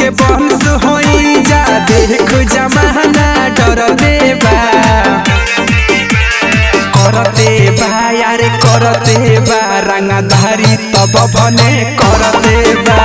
के बंस होई जा देख जमाना डर देबा करते बा यारे करते बा रंगधारी तब बने करते बा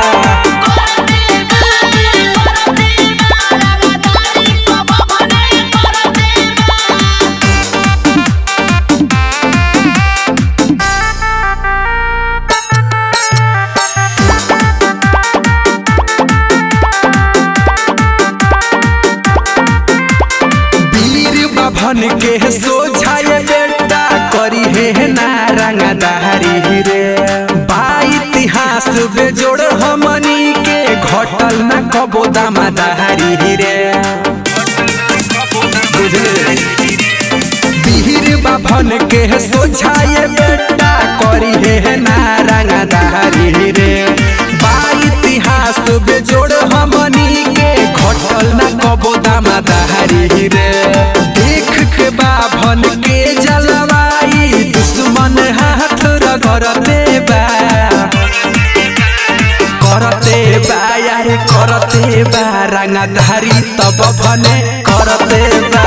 वीर बभन के सोझाए बेटा करी हे ना रंगदारी रे बा इतिहास बेजोड़ हमनी के घटल न कबो दामादारी रे बुझले वीर बभन के सोझाए बेटा करी हे ना रंगदारी रे बा इतिहास बेजोड़ हमनी के घटल न कबो दामादारी रे देख के बाभन के जलवाई दुश्मन हाथ रगड़ते बा करते बा यारे करते बा रंगधारी तब भने करते बा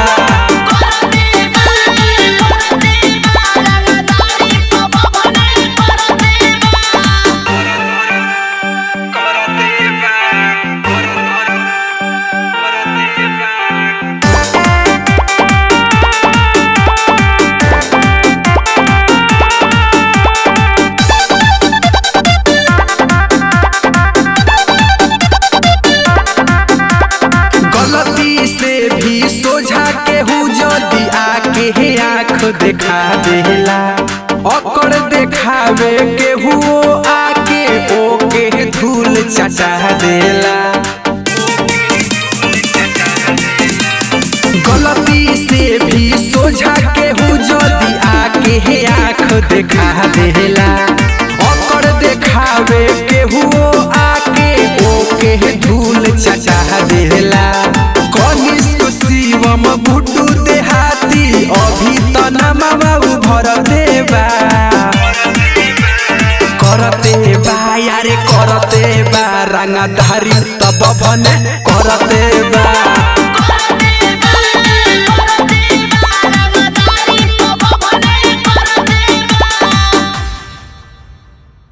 गलती से भी सोझा के हूँ जदी आके हे आँख देखा देला अकड़ देखावे के हुओ आके ओके धूल चटा देला गलती से भी सोझा के हूँ जदी आके हे आँख देखा देला अकड़ देखावे के हुओ आके ओके धूल चटा देला कनिष्क शिवम गुड्डू देहाती अभी त नमवा भर देबा करते बा यारे करते बा रंगधारी तब भने करते बा